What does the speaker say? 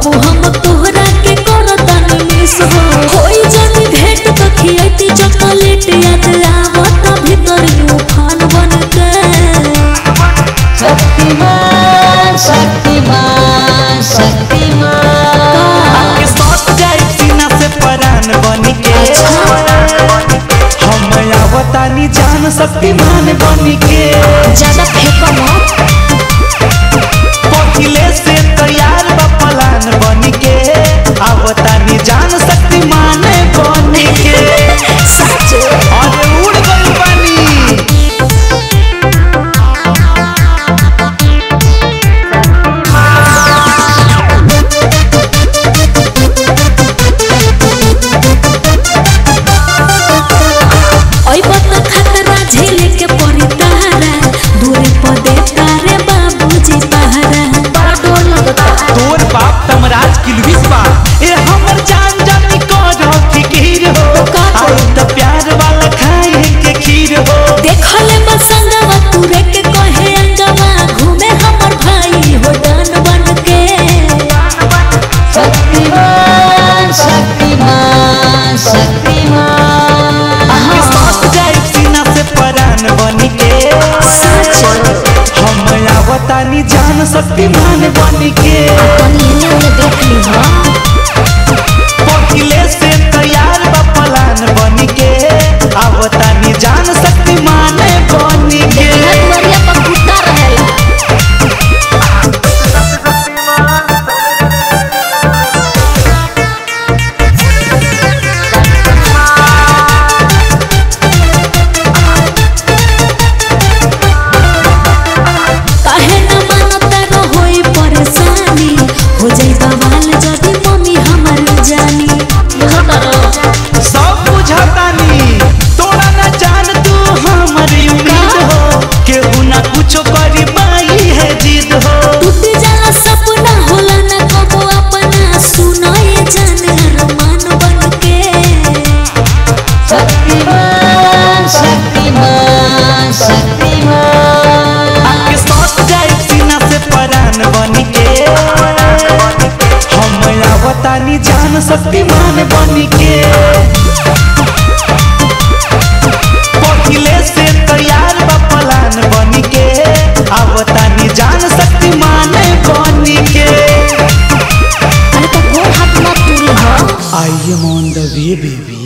बाबू हम तोहरा के करतन मिस हो होई जनी भेंट तो खियती चॉकलेट याद आवत भीतर तूफान बन के शक्तिमान शक्तिमान शक्तिमान आके सट जाए सीना से परान बन के हम आवतानी जान शक्तिमान बन के ज्यादा फेंको मत पहिले से तैयार बा पलान बन के आवतानी जान शक्तिमान बन के सच अरे उड़ गइल बानी ओई बत खतरा झेले के पड़ी तारा दूरी पर देता रे बाबूजी पहरा बड़ा डर लगता तोर बाप तमराज किलविस बा ए हमर जान जानी कर फिकीर हो का करी? आउ त प्यार वाला खाए के खीर हो देखले बसंगवा तुरे के कहे अंगवा घूमे हमर भाई हो डान बन के शक्तिमान शक्तिमान शक्तिमान आके सट जाए सीना से परान बन के सच हम आवतानी जान शक्तिमान बन के कनिया ने देख ली हां पहिले से तैयार बा पलान बन के आवतानी जान शक्तिमान बन के दुआरिया पर कुत्ता रहेला काहे न मानता रहोई परेशानी हो जाई बवाल जदी मम्मी हमर जानी सब बुझतानी तोरा ना जान तू हमर उम्मीद हो केहू ना कुछो करी पाई है जिद हो टूट जाला सपना होला न कबो अपना सुनाए जान अरमान बन के शक्तिमान शक्तिमान शक्तिमान आके सट जाए सीना से परान बन के हम आवतानी जान शक्तिमान बन के पहिले से तैयार बा पलान बन के आवतानी जान शक्तिमान बन के अरे तो गोड़ हाथ मत टूरी हो I am on the way baby